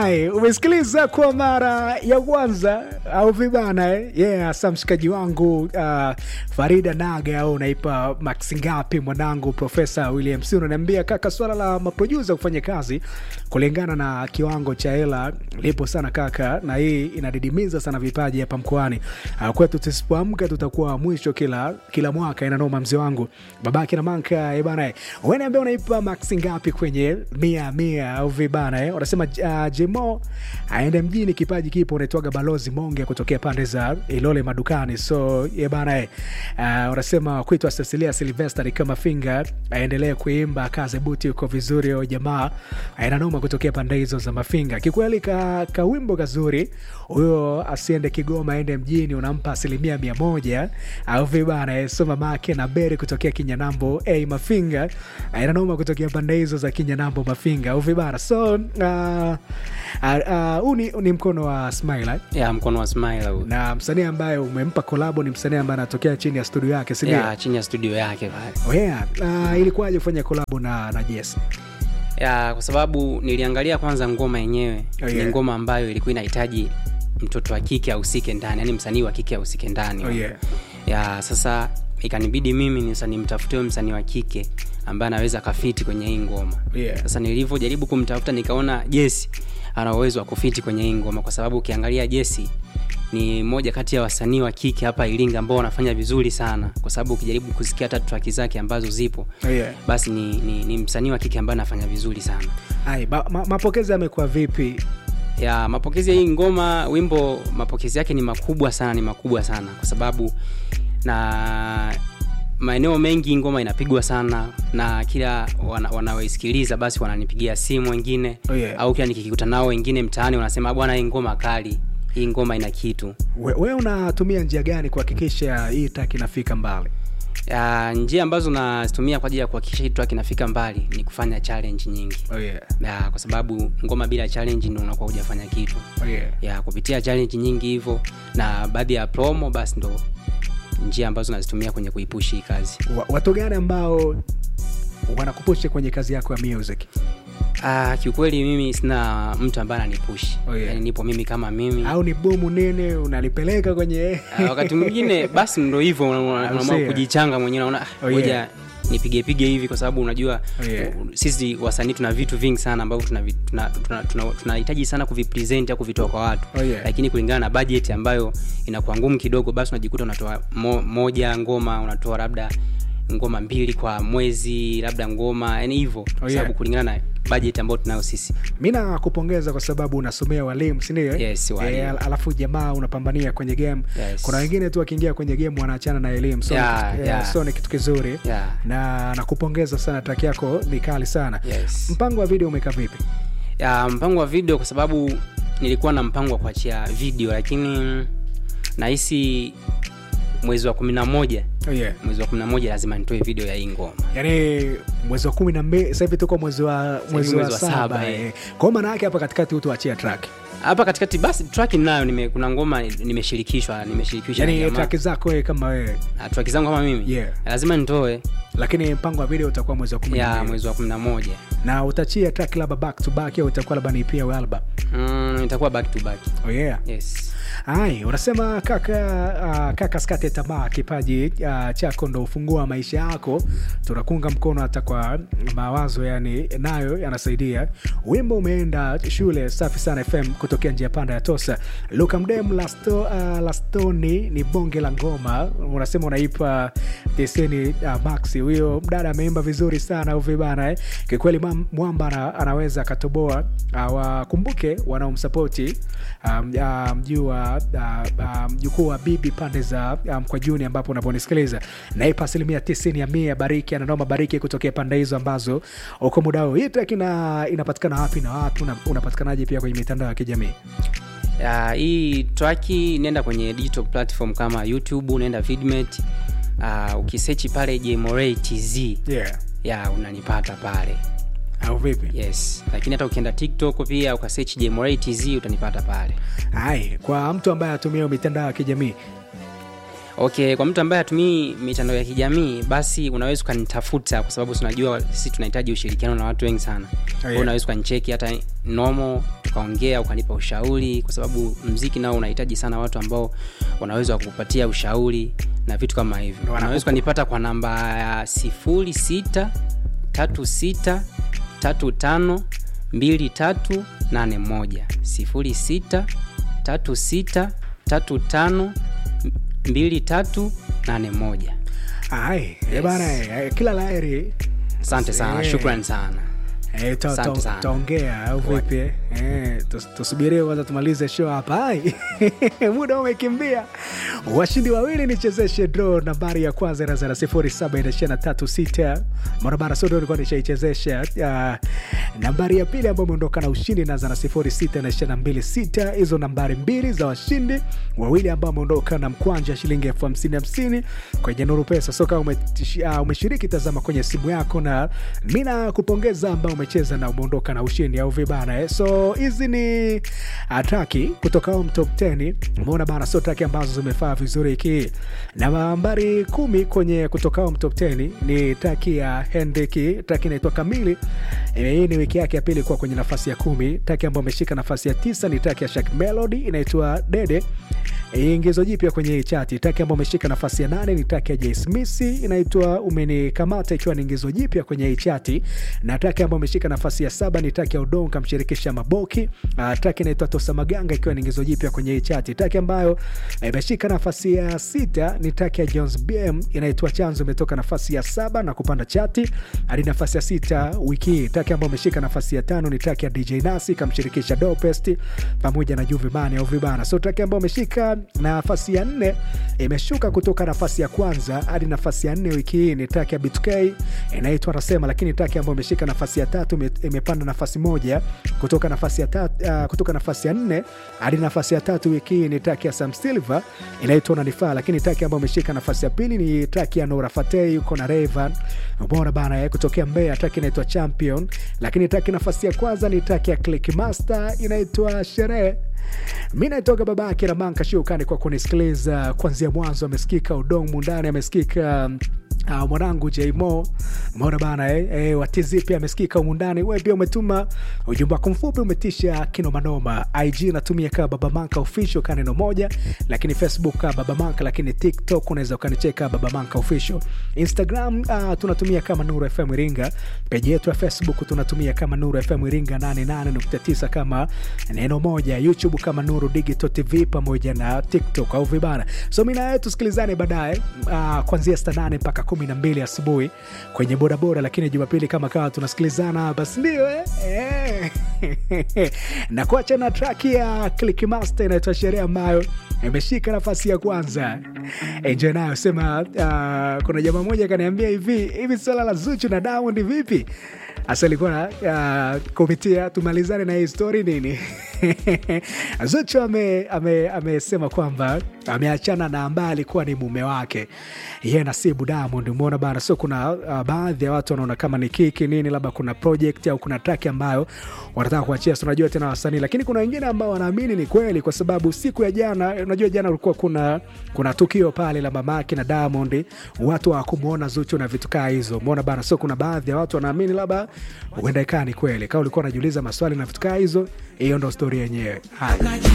Hai, umesikiliza kwa mara ya kwanza au vibana eh? Yeah, sa mshikaji wangu uh, Farida Naga au unaipa max ngapi mwanangu Profesa William C unaniambia kaka, swala la maproducer kufanya kazi kulingana na kiwango cha hela lipo sana kaka, na hii inadidimiza sana vipaji hapa mkoani uh, kwetu. Tusipoamka tutakuwa mwisho kila kila mwaka. Inanoma mzee wangu babake na manka eh bana, eh. wewe niambia unaipa max ngapi kwenye mia mia au vibana eh? Wanasema uh, Jemo aende mjini, kipaji kipo. Unaitwaga Balozi Monge kutokea pande za Ilole madukani. So ye bana eh, uh, unasema kuitwa Cecilia Silvester kama finga aendelee kuimba kaze buti uko vizuri. O jamaa ainanoma kutokea pande hizo za Mafinga. Kikweli ka, ka wimbo kazuri huyo, asiende Kigoma aende mjini, unampa asilimia mia moja au vibana eh, so mamake na Beri kutokea Kinyanambo hey, Mafinga ainanoma kutokea pande hizo za Kinyanambo Mafinga au vibana so uh, huu uh, uh, ni, ni mkono wa Smile ya mkono wa Smile huu. na msanii ambaye umempa kolabo ni msanii ambaye anatokea chini ya studio yake sindio? ya chini ya studio yake pale Oh, yeah. Uh, ilikuwaje kufanya kolabo na, na Jesse? ya kwa sababu niliangalia kwanza ngoma yenyewe Oh, yeah. ni ngoma ambayo ilikuwa inahitaji mtoto wa kike ahusike ndani yani msanii wa kike ahusike ndani Oh, yeah. ya sasa ikanibidi mimi ni sasa nimtafutie msanii wa kike ambaye anaweza akafiti kwenye hii ngoma Yeah. sasa nilivyojaribu kumtafuta nikaona jesi ana uwezo wa kufiti kwenye hii ngoma kwa sababu ukiangalia jesi ni moja kati ya wasanii wa kike hapa iringa ambao wanafanya vizuri sana kwa sababu ukijaribu kusikia hata traki zake ambazo zipo Oh, yeah. basi ni, ni, ni msanii wa kike ambaye anafanya vizuri sana Ai, ma, ma, mapokezi yamekuwa vipi? ya mapokezi ya hii ngoma wimbo mapokezi yake ni makubwa sana ni makubwa sana kwa sababu na maeneo mengi hii ngoma inapigwa sana na kila wana, wanaoisikiliza basi wananipigia simu wengine Oh, yeah. au kila nikikuta nao wengine mtaani wanasema bwana hii ngoma kali hii ngoma ina kitu We, we unatumia njia gani kuhakikisha hii track inafika mbali? ya, njia ambazo nazitumia kwa ajili ya kuhakikisha hii track inafika mbali ni kufanya challenge nyingi Oh, yeah. ya, kwa sababu ngoma bila challenge ndo unakuwa hujafanya kitu Oh, yeah. ya kupitia challenge nyingi hivyo na baadhi ya promo basi ndo njia ambazo nazitumia kwenye kuipushi hii kazi Wa- watu gani ambao wanakupusha kwenye kazi yako ya music? ah, kiukweli mimi sina mtu ambaye ananipushi Oh, yeah. yani nipo mimi kama mimi au ni bomu nene unalipeleka kwenye Ah, wakati mwingine basi ndo hivyo una- una- Au unaamua sio? kujichanga mwenyewe naona Oh, ah, ngoja yeah. nipigepige hivi kwa sababu unajua Oh, yeah. uh, sisi wasanii tuna vitu vingi sana ambavyo tunahitaji tuna, tuna, tuna, tunahitaji sana kuvipresent au kuvitoa kwa watu Oh, yeah. lakini kulingana na budget ambayo inakuwa ngumu kidogo basi unajikuta unatoa mo, moja ngoma unatoa labda ngoma mbili kwa mwezi labda ngoma yani hivyo kwa yeah. sababu kulingana na budget ambayo tunayo sisi mi nakupongeza kwa sababu unasomea walimu sindio Yes, walimu. al- alafu jamaa unapambania kwenye game Yes. kuna wengine tu wakiingia kwenye game wanaachana na elimu so, Yeah, eh, yeah. so ni kitu kizuri Yeah. na nakupongeza sana taki yako ni kali sana yes. mpango wa video umekaa vipi ya mpango wa video kwa sababu nilikuwa na mpango wa kuachia video lakini nahisi mwezi wa kumi na moja oh, yeah. mwezi wa kumi na moja lazima nitoe video ya hii ngoma yaani mwezi wa kumi na mbili sasa hivi tuko mwezi wa mwezi wa mwezi wa saba saba, eh. eh. kwa hiyo maana yake hapa katikati utuachia track hapa katikati basi track nayo nime, kuna ngoma nimeshirikishwa nimeshirikishwa na yaani jamaa. track zako wewe kama wewe Ah, track zangu kama mimi Yeah. lazima nitoe lakini mpango wa video utakuwa mwezi wa kumi na ya mbili mwezi wa kumi na moja na utachia track labda back to back au itakuwa labda ni pia album mm, itakuwa back to back oh, yeah. yes Ai, unasema kaka uh, kaka skate tamaa, kipaji uh, chako ndo ufungua wa maisha yako. Tunakunga mkono hata kwa mawazo, yani nayo yanasaidia. Wimbo umeenda shule safi sana FM kutokea njia panda ya Tosa. Luka Mdem Lasto, uh, Lastoni ni bonge la ngoma, unasema unaipa teseni uh, Maxi. Huyo mdada ameimba vizuri sana uvi bana eh. Kikweli mam- mwamba ana, anaweza akatoboa. Uh, wakumbuke wanaomsapoti um, uh, mjuu wa uh, uh, mjukuu wa bibi pande za uh, mkwajuni ambapo unaponisikiliza naipa asilimia tisini ya mia bariki ananoma bariki kutokea pande hizo ambazo uko muda huu hii track ina, inapatikana wapi na wapi una, unapatikanaje pia kwenye mitandao ya kijamii ya, hii traki nenda kwenye digital platform kama youtube unaenda vidmate uh, ukisechi pale jmoray tz yeah ya unanipata pale au vipi yes lakini hata ukienda tiktok pia ukasearch jmoray tz utanipata pale ai kwa mtu ambaye atumia mitandao ya kijamii okay kwa mtu ambaye hatumii mitandao ya kijamii basi unaweza ukanitafuta kwa sababu tunajua sisi tunahitaji ushirikiano na watu wengi sana yeah. yeah. unaweza ukanicheki hata nomo tukaongea ukanipa ushauri kwa sababu mziki nao unahitaji sana watu ambao wanaweza kukupatia ushauri na vitu kama hivyo unaweza ukanipata kwa namba ya sifuri sita tatu sita tatu tano mbili tatu nane moja sifuri sita tatu sita tatu tano mbili tatu nane moja ai yes. bana eh, kila laheri asante sana Eh. shukran sana Eh, ta- Asante ta- sana. taongea au vipi eh? Eh, tus- tusubirie kwanza tumalize show hapa ai muda umekimbia washindi wawili nichezeshe draw nambari ya kwanza inaanza na sifuri saba inaishia na tatu sita barabara sodo ilikuwa nishaichezesha uh, nambari ya pili ambayo imeondoka na ushindi inaanza na sifuri sita inaishia na mbili sita hizo nambari mbili za washindi wawili ambao wameondoka na mkwanja shilingi elfu hamsini hamsini kwenye nuru pesa soka umetishi- uh, umeshiriki tazama kwenye simu yako na mi nakupongeza ambao umecheza na umeondoka na ushindi au vibana eh? so hizi ni ataki kutoka home top 10 umeona bana sio taki ambazo zimefaa vizuri hiki na nambari kumi kwenye kutoka home top 10 ni taki ya hendriki taki inaitwa kamili Eh, hii ni wiki yake ya pili kuwa kwenye nafasi ya kumi taki ambayo ameshika nafasi ya tisa ni taki ya shak melody inaitwa dede Eh, ingizo jipya kwenye hii chati taki ambayo ameshika nafasi ya nane ni taki ya jaismisi inaitwa umenikamata ikiwa ni ingizo jipya kwenye hii chati na taki ambayo ameshika nafasi ya saba ni taki ya udongo kamshirikisha maboki uh, taki inaitwa tosa maganga ikiwa ni ingizo jipya kwenye hii chati taki ambayo eh, imeshika nafasi ya sita ni taki ya jones bm inaitwa chanzo imetoka nafasi ya saba na kupanda chati hadi nafasi ya sita wiki hii taki ambayo ameshika nafasi ya tano ni taki ya dj nasi kamshirikisha dopest pamoja na juvimani au vibana so taki ambayo ameshika nafasi ya nne imeshuka kutoka nafasi ya kwanza hadi nafasi ya nne wiki hii ni taki ya btk inaitwa anasema lakini taki ambayo imeshika nafasi ya tatu ime- imepanda nafasi moja kutoka nafasi ya tatu, uh, kutoka nafasi ya nne hadi nafasi ya tatu wiki hii ni taki ya sam silver inaitwa unanifaa lakini taki ambayo imeshika nafasi ya pili ni taki ya nora fatei yuko na revan umeona bana eh, kutokea mbea taki inaitwa champion lakini taki nafasi ya kwanza ni taki ya click master inaitwa sherehe mi naitoka baba yake na manka shukani kwa kunisikiliza kuanzia mwanzo amesikika udong mundani amesikika Uh, mwanangu jmo mona bana eh, eh, watizi pia amesikika umundani we pia umetuma ujumbe wako mfupi umetisha kinomanoma ig natumia kaa baba manka official ka neno moja lakini facebook ka baba manka lakini tiktok unaweza ukanicheka baba manka official instagram uh, tunatumia kama nuru fm iringa peji yetu ya facebook tunatumia kama nuru fm iringa 88.9 kama neno moja youtube kama nuru digital tv pamoja na tiktok au vibana so mi nawe tusikilizane baadaye uh, kuanzia saa nane mpaka kumi na mbili asubuhi kwenye bodaboda lakini jumapili kama kawa tunasikilizana basi ndio eh? Eh. na kuacha na traki ya clickmaster inaitwa sherehe ambayo imeshika nafasi ya kwanza enjoy nayo sema uh, kuna jamaa moja akaniambia hivi hivi swala la zuchu na diamond vipi hasa ilikuwa uh, kupitia tumalizane na hii story nini zuchu amesema ame, amesema kwamba ameachana na ambaye alikuwa ni mume wake ye nasibu diamond umeona bana sio kuna uh, baadhi ya watu wanaona kama ni kiki nini labda kuna project au kuna traki ambayo wanataka kuachia so unajua tena wasanii lakini kuna wengine ambao wanaamini ni kweli kwa sababu siku ya jana unajua jana ulikuwa kuna kuna tukio pale la mamake na diamond watu hawakumwona zuchu na vitu kaa hizo umeona bana sio kuna baadhi ya watu wanaamini labda huenda ikaa ni kweli kama ulikuwa unajiuliza maswali na vitu kaa hizo hiyo ndo stori yenyewe haya